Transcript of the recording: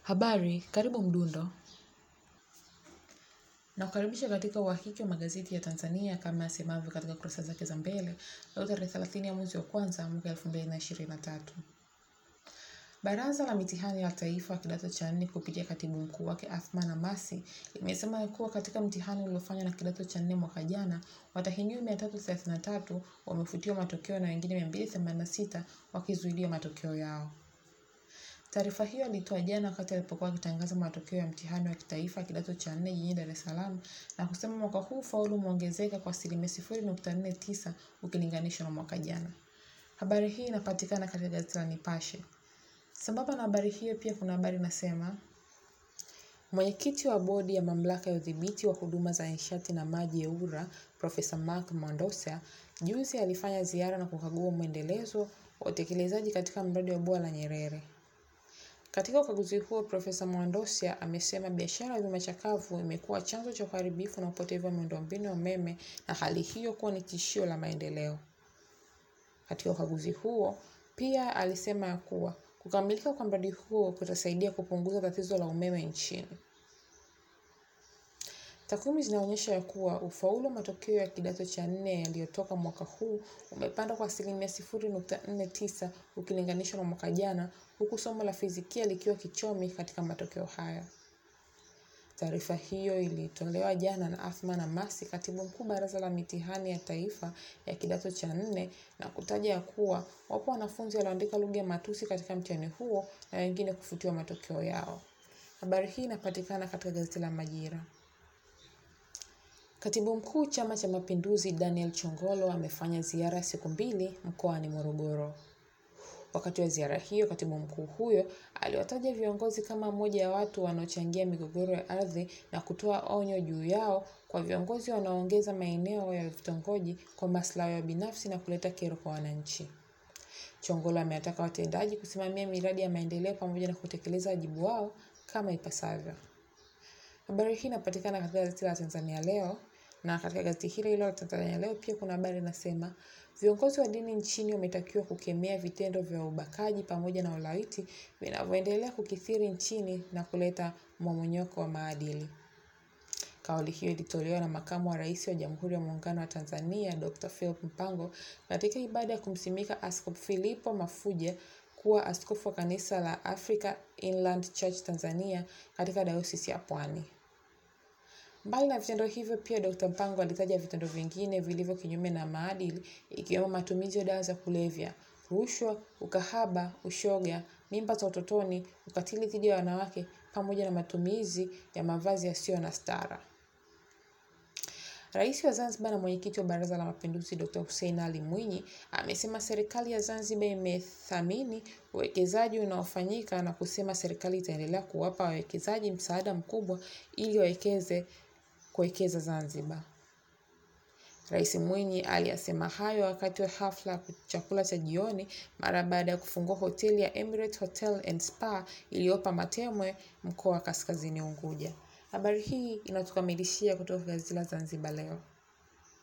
Habari, karibu Mdundo. Nakukaribisha katika uhakiki wa magazeti ya Tanzania kama yasemavyo katika kurasa zake za mbele leo tarehe thelathini ya mwezi wa kwanza mwaka elfu mbili na ishirini na tatu. Baraza la mitihani la taifa kidato cha nne kupitia katibu mkuu wake Athman Amasi limesema kuwa katika mtihani uliofanywa na kidato cha nne mwaka jana, watahiniwa mia tatu thelathini na tatu wamefutiwa matokeo na wengine mia mbili themanini na sita wakizuiliwa matokeo yao. Taarifa hiyo alitoa jana wakati alipokuwa akitangaza matokeo ya mtihani wa kitaifa kidato cha nne jijini Dar es Salaam na kusema mwaka huu ufaulu umeongezeka kwa asilimia sifuri nukta nne tisa ukilinganishwa na mwaka jana. Habari hii inapatikana katika gazeti la Nipashe. Sambamba na habari hiyo pia kuna habari inasema Mwenyekiti wa bodi ya mamlaka ya udhibiti wa huduma za nishati na maji EWURA, Profesa Mark Mwandosa, juzi alifanya ziara na kukagua mwendelezo wa utekelezaji katika mradi wa bwawa la Nyerere. Katika ukaguzi huo, Profesa Mwandosia amesema biashara ya vyuma chakavu imekuwa chanzo cha uharibifu na upotevu wa miundombinu ya umeme na hali hiyo kuwa ni tishio la maendeleo. Katika ukaguzi huo, pia alisema ya kuwa kukamilika kwa mradi huo kutasaidia kupunguza tatizo la umeme nchini. Takwimu zinaonyesha ya kuwa ufaulu wa matokeo ya kidato cha nne yaliyotoka mwaka huu umepanda kwa asilimia sifuri nukta nne tisa ukilinganishwa na mwaka jana, huku somo la fizikia likiwa kichomi katika matokeo haya. Taarifa hiyo ilitolewa jana na Athman Amasi, katibu mkuu baraza la mitihani ya taifa ya kidato cha nne, na kutaja ya kuwa wapo wanafunzi walioandika lugha ya matusi katika mtihani huo na wengine kufutiwa matokeo yao. Habari hii inapatikana katika gazeti la Majira. Katibu mkuu Chama cha Mapinduzi Daniel Chongolo amefanya ziara ya siku mbili mkoani Morogoro. Wakati wa ziara hiyo, katibu mkuu huyo aliwataja viongozi kama moja ya watu wanaochangia migogoro ya ardhi na kutoa onyo juu yao kwa viongozi wanaoongeza maeneo ya vitongoji kwa maslahi ya binafsi na kuleta kero kwa wananchi. Chongolo amewataka watendaji kusimamia miradi ya maendeleo pamoja na kutekeleza wajibu wao kama ipasavyo. Habari hii inapatikana katika gazeti la Tanzania Leo na katika gazeti hilo hilo la Tanzania Leo pia kuna habari inasema viongozi wa dini nchini wametakiwa kukemea vitendo vya ubakaji pamoja na ulawiti vinavyoendelea kukithiri nchini na kuleta mmomonyoko wa maadili. Kauli hiyo ilitolewa na makamu wa rais wa Jamhuri ya Muungano wa Tanzania Dr. Philip Mpango katika ibada ya kumsimika Askofu Filipo Mafuja kuwa askofu wa kanisa la Africa Inland Church Tanzania katika dayosisi ya Pwani. Mbali na vitendo hivyo, pia Dr. Mpango alitaja vitendo vingine vilivyo kinyume na maadili ikiwemo matumizi ya dawa za kulevya, rushwa, ukahaba, ushoga, mimba za utotoni, ukatili dhidi ya wanawake pamoja na matumizi ya mavazi yasiyo na stara. Rais wa Zanzibar na mwenyekiti wa Baraza la Mapinduzi Dr. Hussein Ali Mwinyi amesema serikali ya Zanzibar imethamini uwekezaji unaofanyika na kusema serikali itaendelea kuwapa wawekezaji msaada mkubwa ili wawekeze kuwekeza Zanzibar. Rais Mwinyi aliyasema hayo wakati wa hafla ya chakula cha jioni mara baada ya kufungua hoteli ya Emirates Hotel and Spa iliyopo Matemwe, mkoa wa Kaskazini Unguja. Habari hii inatukamilishia kutoka gazeti la Zanzibar Leo.